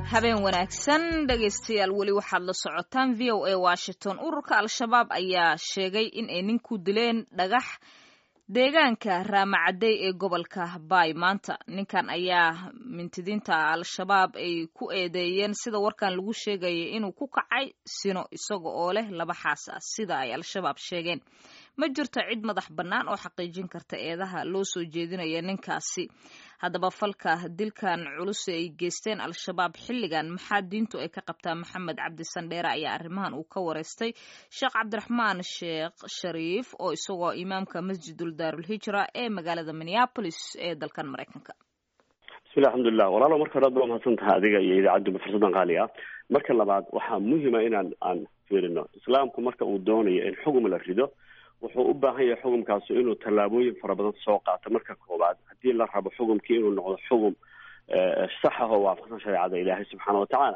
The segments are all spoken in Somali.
habeen wanaagsan dhegaystayaal weli waxaad la socotaan v o a washington ururka al-shabaab ayaa sheegay in ay nin ku dileen dhagax deegaanka raamacadey ee gobolka baay maanta ninkan ayaa mintidiinta al-shabaab ay ku eedeeyeen sida warkan lagu sheegayay inuu ku kacay sino isaga oo leh laba xaas ah sida ay al-shabaab sheegeen ma jirto cid madax bannaan oo xaqiijin karta eedaha loo soo jeedinaya ninkaasi haddaba falka dilkan culus ay geysteen al-shabaab xilligan maxaa diintu ay ka qabtaa maxamed cabdi sandheere ayaa arrimahan uu ka wareystay sheekh cabdiraxmaan sheekh shariif oo isagoo imaamka masjidul daarulhijra ee magaalada minneapolis ee dalkan maraykanka bismillah alxamdulilah walaalo marka hore aad ba umahadsan tahay adiga iyo idaacadduba fursadan qaali ah marka labaad waxaa muhima inaan aan fiirino islaamku marka uu doonayo in xugum la rido wuxuu u baahan yahay xugumkaasu inuu tallaabooyin fara badan soo qaato marka koowaad haddii la rabo xugumkii inuu noqdo xugum sax ah oo waafaqsan shareecada ilaahay subxaana watacaala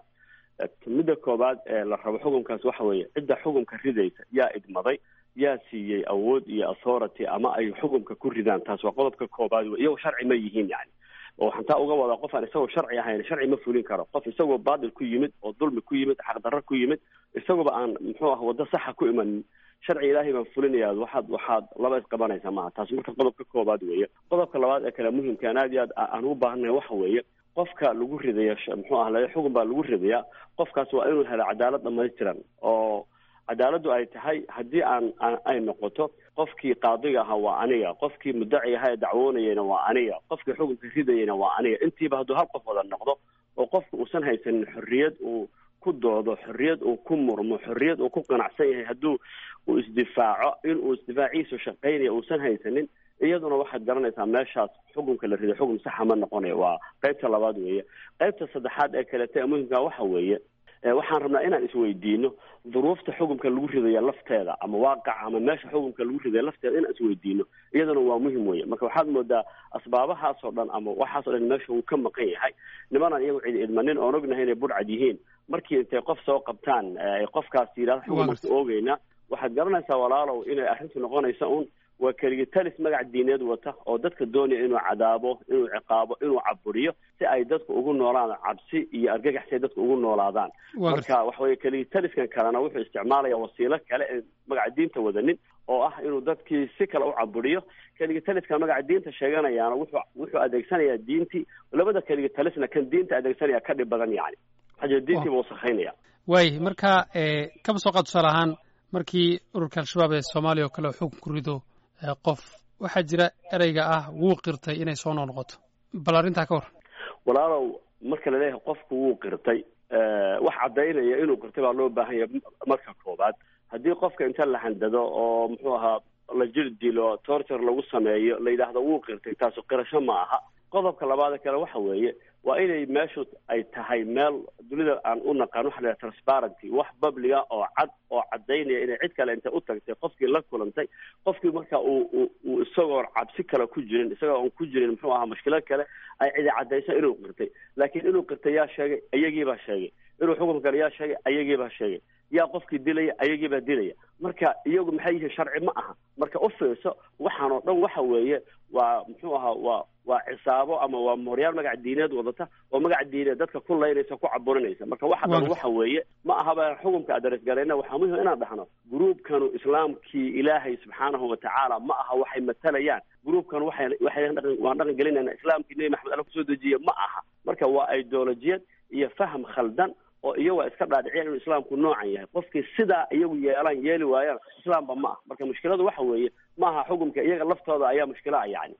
midda koowaad ee la rabo xugumkaas waxa weeye cidda xugumka ridaysa yaa idmaday yaa siiyey awood iyo authority ama ay xugumka ku ridaan taas waa qodobka koowaad wey iyagoo sharci ma yihiin yani oo waxaan taa uga wadaa qof aan isagoo sharci ahayn sharci ma fulin karo qof isagoo baatil ku yimid oo dulmi ku yimid xaqdarro ku yimid isagoba aan muxuu ah waddo saxa ku imanin sharci ilaahay baan fulinaya waxaad waxaad laba isqabanaysa maaha taas marka qodobka koowaad weeye qodobka labaad ee kale muhimka aan aad iyo aad aan ugu baahannahay waxa weeye qofka lagu ridaya muxuu ah la xugun baa lagu ridayaa qofkaas waa inuu helo cadaalad dhamaystiran oo cadaaladdu ay tahay haddii aan ay noqoto qofkii qaadiga ahaa waa aniga qofkii mudaci ahaa ee dacwoonayana waa aniga qofkii xukunka ridayana waa aniga intiiba hadduu hal qof wada noqdo oo qofka uusan haysanin xorriyad uu ku doodo xorriyad uu ku murmo xorriyad uu ku qanacsan yahay hadduu uu isdifaaco inuu isdifaaciisu shaqaynaya uusan haysanin iyaduna waxaad garanaysaa meeshaas xukunka la riday xukun saxa ma noqonayo waa qaybta labaad weeye qaybta saddexaad ee kalete ee muhimka waxa weeye waxaan rabnaa inaan isweydiino duruufta xukumka lagu ridaya lafteeda ama waaqaca ama meesha xukumka lagu ridaya lafteeda inaan isweydiino iyadana waa muhim weye marka waxaad moodaa asbaabahaas oo dhan ama waxaas o dhan meesha uu ka maqan yahay nimanaan iyagu cidi idmanin oon ognahay inay budhcad yihiin markii intay qof soo qabtaan ay qofkaas yidhahda xukumarka oogeyna waxaad garanaysaa walaalow inay arrintu noqonaysa un waa keligii talis magac diineed wata oo dadka doonaya inuu cadaabo inuu ciqaabo inuu caburiyo si ay dadku ugu noolaan cabsi iyo argagax si ay dadku ugu noolaadaan marka waxa weye keligii taliskan kalena wuxuu isticmaalaya wasiilo kale ee magaca diinta wadanin oo ah inuu dadkii si kale u caburiyo keligii taliskan magaca diinta sheeganayaana wuxuu wuxuu adeegsanayaa diintii labada keligii talisna kan diinta adeegsanaya ka dhib badan yani waxaa diintii buu wasakhaynaya waay marka kaba soo qaad tusaale ahaan markii ururka al-shabaab ee soomaaliya oo kale xukun ku rido qof waxaa jira ereyga ah wuu qirtay inay soo noqnoqoto bal arrintaa ka war walaalow marka laleeyahay qofku wuu qirtay wax caddaynaya inuu qirtay baa loo baahan yahay marka koowaad haddii qofka inta la handado oo muxuu ahaa la jir dilo torture lagu sameeyo la yidhaahdo wuu qirtay taasu qirasho ma aha qodobka labaada kale waxa weeye waa inay meeshu ay tahay meel dunida aan u naqaan waxa la yidhaha transparency wax babliga oo cad oo caddaynaya inay cid kale intay u tagtay qofkii la kulantay qofkii marka uu uu isagoon cabsi kale ku jirin isagoo on ku jirin muxuu ahaa mushkilad kale ay cidi caddayso inuu qirtay laakiin inuu qirtay yaa sheegay iyagiibaa sheegay inuu xukum kale yaa sheegay ayagiibaa sheegay yaa qofkii dilaya ayagiibaa dilaya marka iyagu maxay yihiin sharci ma aha marka u fiirso waxaan oo dhan waxa weeye waa muxuu ahaa waa waa cisaabo ama waa mooryaal magac diineed wadata oo magac diineed dadka ku laynaysa ku caburinaysa marka waxa dhan waxa weeye ma ahaba xukumka aderesgarayna waxaa muhim inaan dhahno gruubkanu islaamkii ilaahay subxaanahu watacaala ma aha waxay matalayaan gruubkan waxay waxay waan dhaqan gelinayna islaamkii nebi maxamed alla kusoo dejiye ma aha marka waa ideolojiyad iyo faham khaldan oo iyaga iska dhaadhiciyaan inuu islaamku noocan yahay qofkii sidaa iyagu yeelaan yeeli waayaan islaamba ma ah marka mushkiladu waxa weeye ma aha xukumka iyaga laftooda ayaa mushkilaa yani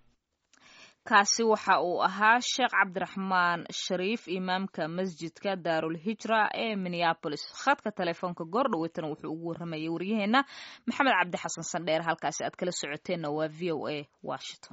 kaasi waxa uu ahaa sheekh cabdiraxmaan shariif imaamka masjidka daarulhijra ee minneabolis khadka telefoonka goor dhaweytana wuxuu ugu warramayay waryaheena maxamed cabdi xasan sandheer halkaasi aad kala socoteenna waa v o a washington